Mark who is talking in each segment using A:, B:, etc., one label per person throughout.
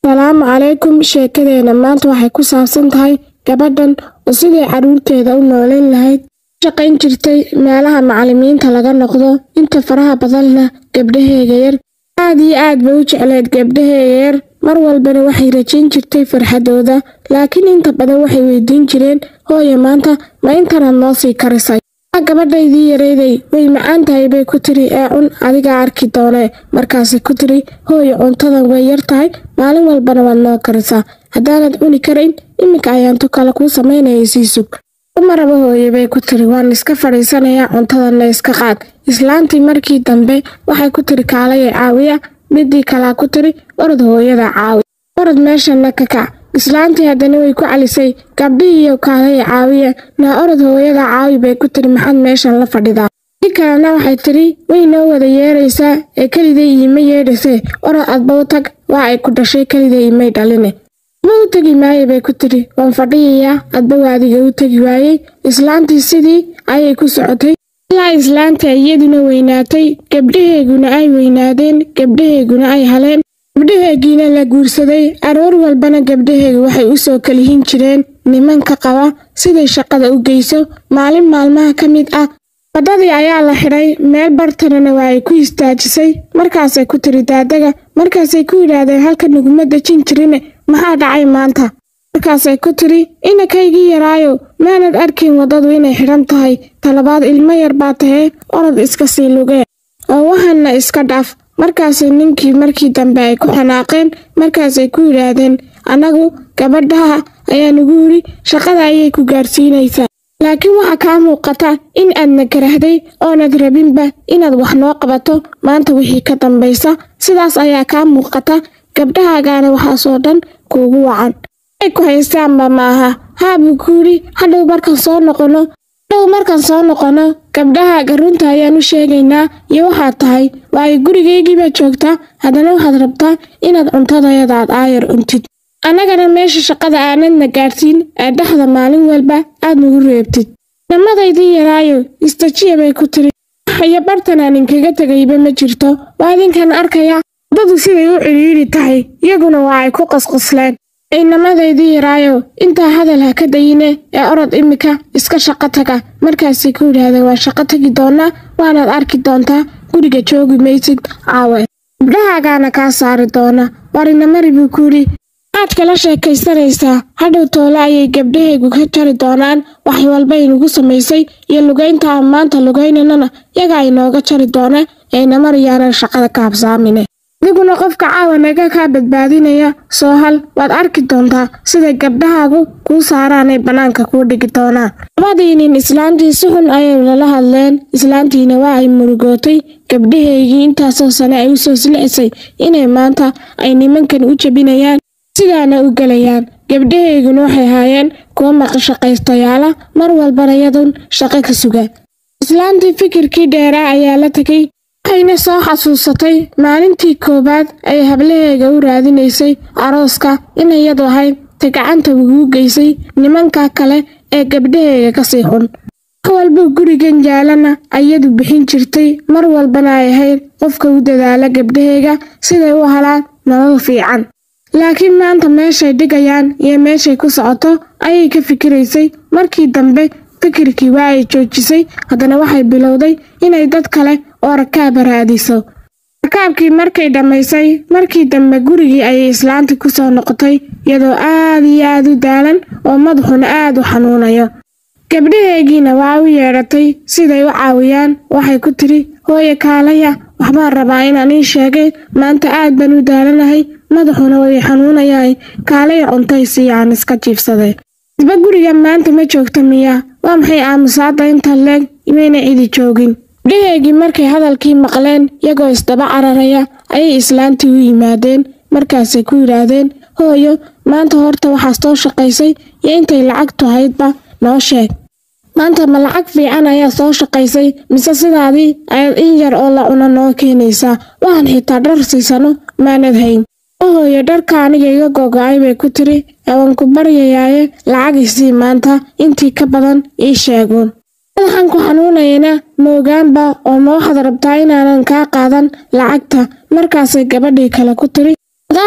A: Asalaamu calaykum sheekadeena maanta waxay ku saabsan tahay gabadhan oo sidii carruurteeda u noolayn lahayd ka shaqayn jirtay meelaha macallimiinta laga noqdo inta faraha badanna gabdhaheega yar aad iyo aad bay u jecleed gabdhaheega yar mar walbana waxay rajayn jirtay farxadooda laakiin inta badan waxay weydiin jireen hooyo maanta ma intanaad noo sii karisay aa gabadhaydii yarayday way macaan tahay bay ku tiri ee cun adigaa arki doonee markaasay ku tiri hooyo cuntadan way yar tahay maalin walbana waad noo karisaa haddaanad cuni karayn iminka ayaantu kale kuu samaynaya sii sug uma raba hooye bay ku tiri waan iska fadhiisanayaa cuntadanna iska qaad islaantii markii dambe waxay ku tiri kaalaya caawiya midii kalaa ku tiri orod hooyada caawi orod meeshana ka kac islaantii haddana way ku calisay gabdhihiiyo kaalaya caawiya naa orod hooyada caawi bay ku tiri maxaad meeshan la fadhidaa si kalena waxay tiri way noo wada yeeraysaa ee keliday iima yeedhasee orod adba u tag waa ay ku dhashay keliday imay dhaline adba u tegi maaye bay ku tiri waan fadhiyayaa adba waadiga u tegi waayey islaantii sidii ayay ku socotay ilaa islaanta iyaduna weynaatay gabdhaheeguna ay weynaadeen gabdhaheeguna ay haleen gabdhaheegiina la guursaday aroor walbana gabdhaheegu waxay u soo kalihin jireen nimanka qaba siday shaqada u geyso maalin maalmaha ka mid ah waddadii ayaa la xidhay meel bartanana waa ay ku istaajisay markaasay ku tiri daadaga markaasay ku yidhaahdeen halka naguma dejin jirine maxaa dhacay maanta markaasay ku tiri inakaygii yaraayo maanad arkin waddadu inay xidhan tahay talabaad ilmo yar baa tahee orod iska sii lugee oo wahanna iska dhaaf markaasay ninkii markii dambe ay ku xanaaqeen markaasay ku yidhaahdeen annagu gabadhaha ayaa nugu yidhi shaqada ayay ku gaarsiinaysaa laakiin waxaa kaa muuqata in aadna karahday oonad rabinba inaad wax noo qabato maanta wixii ka dambaysa sidaas ayaa kaa muuqata gabdhahaagaana waxaasoo dhan kuugu wacan ay ku haystaanba maaha haabuu ku yidhi hadhow markaan soo noqono hadhow markaan soo noqono gabdhahaaga runta ayaan u sheegaynaa iyo waxaad tahay waa ay gurigaygiibaa joogtaa haddana waxaad rabtaa inaad cuntadayadaad aayar cuntid annagana meesha shaqada aanadna gaadhsiin ee dhexda maalin walba aad nagu reebtid namadaydii yaraayo istajiya bay ku tiri wax iyo bartan aan inkaga tegayba ma jirto waa idinkan arkaya waddadu siday u cidhiidhi tahay iyaguna waa ay ku qasqasleen ciidamadaydii yaraayo intaa hadal ha ka dayine ee orod imika iska shaqo taga markaasay ku yidhaahdeen waan shaqo tegi doonaa waanaad arki doontaa guriga joogi maysid caawe gabdhahaagaana kaa saari doona warinamari buu ku yidhi waxaad kala sheekaysanaysaa hadhow toole ayay gabdhahaygu ka jari doonaan wax walba inugu samaysay iyo lugaynta aan maanta lugaynanana yagaa inooga jari doona aynamariyaana shaqada ka habsaamine adiguna qofka caawa naga kaa badbaadinaya soo hal waad arki doontaa siday gabdhahaagu kuu saaraanay bannaanka kuu dhigi doonaan labadii nin islaantii si xun ayay lala hadleen islaantiina waa ay murugootay gabdhahaygii intaasoo sane ay u soo silcisay inay maanta ay nimankan u jebinayaan sidaana u gelayaan gabdhahayguna waxay haayeen kuwa maqashaqaystayaala mar walbana yadun shaqo ka suga islaantii fikirkii dheeraa ayaa la tegay waxayna soo xasuusatay maalintii koowaad ay hablaheega u raadinaysay arooska inayadu ahayd ta gacanta uguu geysay nimanka kale ee gabdhaheega kasii xun wax walba gurigan jaalana ayadu bixin jirtay mar walbana ay ahayd qofka u dadaala gabdhaheega siday u helaan nolol fiican laakiin maanta meeshay dhigayaan iyo meeshay ku socoto ayay ka fikiraysay markii dambe fikirkii waa ay joojisay haddana waxay bilowday inay dad kale oo rakaaba raadiso rakaabkii markay dhammaysay markii dambe gurigii ayay islaantii ku soo noqotay iyadoo aad iyo aad u daalan oo madaxuna aad u xanuunayo gabdhaheegiina waa u yeedhatay siday u caawiyaan waxay ku tiri hooye kaalaya waxbaan rabaa inaan ii sheegay maanta aad baan u daalanahay madaxuna way xanuunayahay kaalaya cuntay sii aan iska jiifsaday isba guriga maanta ma joogta miya waa maxay aamusaadda inta leeg imayna cidi joogin gabdhaheegii markay hadalkii maqleen iyagoo isdaba cararaya ayay islaantii u yimaadeen markaasay ku yidhaahdeen hooyo maanta horta waxaa soo shaqaysay iyo intay lacagtu haydba noo sheeg maanta ma lacag fiican ayaa soo shaqaysay mise sidaadii ayaad in yar oo la cuno noo keenaysaa waxaan xitaa dhar siisano maanad hayn oo hooyo dharka aniga iga gogo-ay bay ku tiri ewan ku baryayaaye lacag isii maanta intii ka badan ii sheeguun madaxan ku xanuunayana moogaanba oo ma waxaad rabtaa inaanan kaa qaadan lacagta markaasay gabadhii kale ku tiri adaa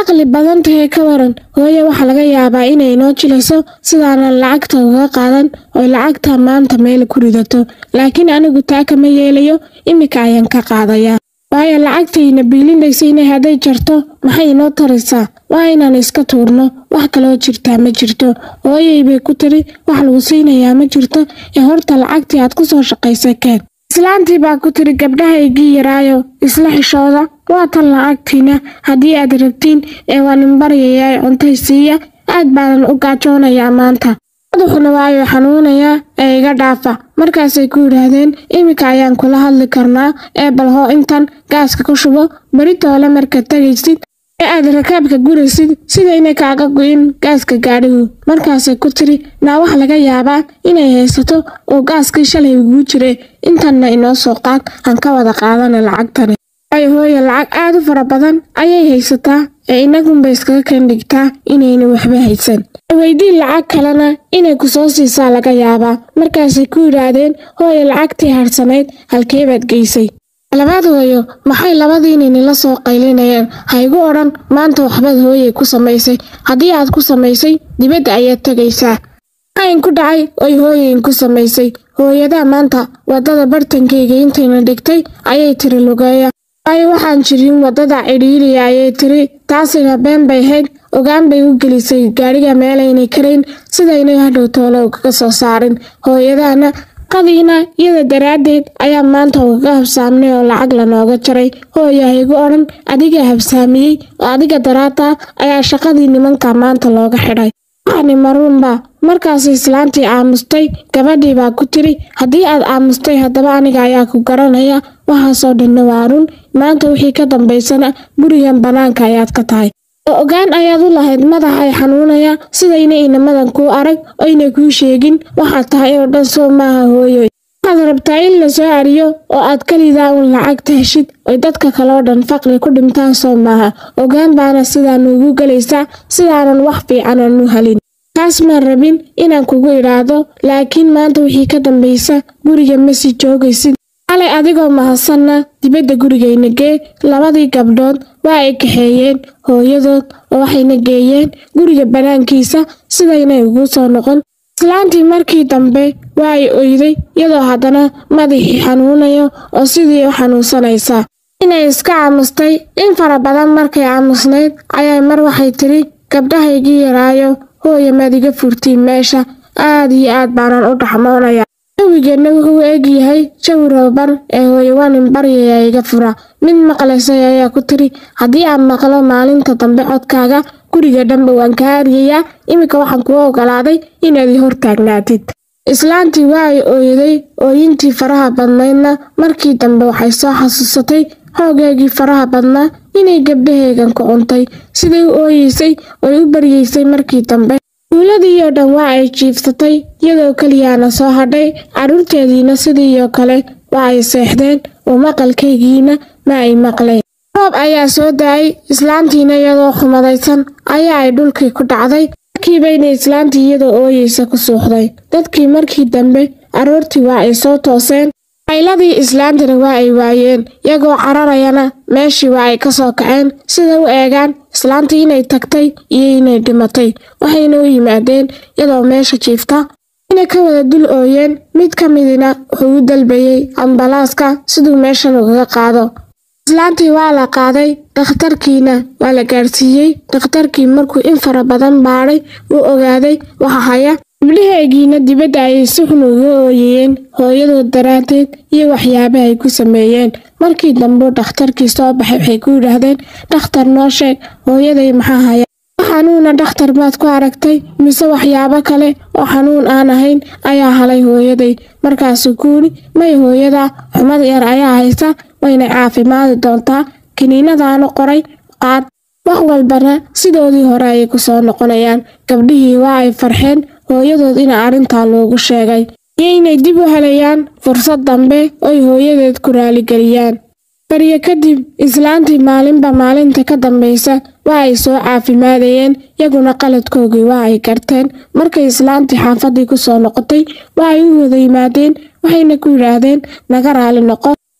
A: caqli badan tahay ka waran hooye waxaa laga yaabaa inay noo jilayso sidaanan lacagta uga qaadan oy lacagta maanta meel ku ridato laakiin anigu taa kama yeelayo iminka ayaan ka qaadayaa waayo lacagtayna biilinaysayna hadday jarto maxay inoo taraysaa waa inaan iska tuurno wax kaloo jirtaa ma jirto hooyay bay ku tiri wax lagu siinayaa ma jirto ee horta lacagtii aad ku soo shaqaysay keen islaantii baa ku tiri gabdhahaygii yaraayo isla xishooda waa tan lacagtiina haddii aad rabtiin ee waan inbaryayaa cuntay siiya aad baanan u gaajoonayaa maanta madaxuna waayo xanuunayaa ee iga dhaafa markaasay ku yidhaahdeen iminka ayaan kula hadli karnaa ee balhoo intan gaaska ku shubo beritoole markaad tegaysid ee aad rakaabka guraysid sidayna kaaga go'in gaaska gaadhigu markaasay ku tiri naa wax laga yaabaa inay haysato oo gaaskii shalay uguu jire intanna inoo soo qaad aan ka wada qaadana lacagtani waayo hooye lacag aad u fara badan ayay haysataa ee inagunba iskaga kendhigtaa inayna waxba haysan weydii lacag kalena inay ku soo siisaa laga yaabaa markaasay ku yidhaahdeen hooye lacagtii harsanayd halkee baad geysay labaad hooyo maxay labadiinini soo qaylinayaan ha igu odhan maanta waxbaad hooyey ku samaysay haddii aad ku samaysay dibadda ayaad tegaysaa maxayn ku dhacay oy hooyeyn ku samaysay hooyadaa maanta waddada bartankayga intayna dhigtay ayay tiri lugeeya waayo waxaan jirin waddada cidhiiriya ayay tiri taasina been bay hayd ogaan bay u gelisay gaadhiga meelaynay karayn sidaynay hadhow toolo ugaga soo saarin hooyadaana qadiina iyada daraaddeed ayaa maanta ugaga habsaamnay oo lacag lanooga jaray hooya haygu odhan adiga habsaamiyey oo adiga daraadta ayaa shaqadii nimanka maanta looga xidhay waxani maruunba markaas islaantii aamustay gabadhii baa ku tiri haddii aad aamustay haddaba aniga ayaa ku garanaya waxaasoo dhanna waa run maanta wixii ka dambaysana gurigan bannaanka ayaad ka tahay oo ogaan ayaad u lahayd madax ay xanuunaya sidayna inamadan kuu arag oyna kuu sheegin waxaad tahay oo dhan soo maaha hooyoy waxaad rabtaa in la soo ariyo oo aad kelidaa uun lacagta heshid oy dadka kaleo dhan faqri ku dhintaan soo maaha ogaan baana sidaa nuugu gelaysaa sidaanan wax fiicanan u helin taas maan rabin inaan kugu idhaahdo laakiin maanta wixii ka dambaysa guriga ma sii joogaysid xalay adigoo mahadsanna dibadda gurigayna gee labadii gabdhood waa ay kaxeeyeen hooyadood oo waxayna geeyeen guriga bannaankiisa sidaynay ugu soo noqon islaantii markii dambe waa ay oyday iyadoo haddana madaxii xanuunayo oo sidii u xanuunsanaysaa inay iska aamustay in fara badan markay aamusnayd ayay mar waxay tidhi gabdhahaygii yaraayo hooya maad iga furtiin meesha aad iyo aad baanan u dhaxmoonaya jawigeena wuxuu eg yahay jawi rooban ee hooyawaanin baryaya iga fura mid maqlaysay ayaa ku tiri haddii aan maqlo maalinta dambe codkaaga guriga dhanba waan kaa aryayaa iminka waxaan kuu ogolaaday inaad i hor taagnaatid islaantii waa ay ooyaday ooyintii faraha badnaydna markii dambe waxay soo xasuusatay hoogeegii faraha badnaa inay gabdhaheegan ku cuntay siday u ooyeysay oy u baryeysay markii dambe duuladii oo dhan waa ay jiifsatay iyadoo keliyaana soo hadhay carruurteediina sidiioo kale waa ay seexdeen oo maqalkaygiina ma ay maqleen roob ayaa soo da-ay islaantiina iyadoo xumadaysan ayaa ay dhulkii ku dhacday markiibayna islaantii iyadoo ooyeysa ku suuxday dadkii markii dambe aroortii waa ay soo tooseen qayladii islaantana waa ay waayeen iyagoo cararayana meeshii waa ay ka soo kaceen sida u eegaan islaantii inay tagtay iyo inay dhimatay waxayna u yimaadeen iyadoo meesha jiifta inay ka wada dul ooyeen mid ka midina wuxuu u dalbayey ambalaaska siduu meeshan ugaga qaado islaantii waa la qaaday dhakhtarkiina waa la gaadhsiiyey dhakhtarkii markuu in fara badan baadhay uu ogaaday waxa haya gabdhaheegiina dibadda ayay si xun uga ooyayeen hooyadood daraaddeed iyo waxyaabaha ay ku sameeyeen markii dambe dhakhtarkii soo baxay waxay ku yidhaahdeen dhakhtar noo sheeg hooyaday maxaa haya xanuuna dhakhtar baad ku aragtay mise waxyaabo kale oo xanuun aan ahayn ayaa halay hooyaday markaasuu kuuli may hooyada xumad yar ayaa haysa wayna caafimaadi doontaa kiniinadaanu qoray qaad wax walbana sidoodii hore ayay ku soo noqonayaan gabdhihii waa ay farxeen hooyadood in arrintaa loogu sheegay iyoynay dib u helayaan fursad dambe oy hooyadeed ku raaligeliyaan baryo kadib islaantii maalinba maalinta ka dambaysa waa ay soo caafimaadayeen yaguna qaladkoogii waa ay garteen markay islaantii xaafaddii ku soo noqotay waa ay u wada yimaadeen waxayna ku yidhaahdeen naga raali noqo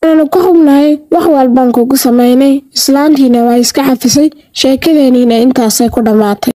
A: waananu ka xubnahay wax walbaan kugu samaynay islaantiina waa iska cafisay sheekadeeniina intaasay ku dhammaatay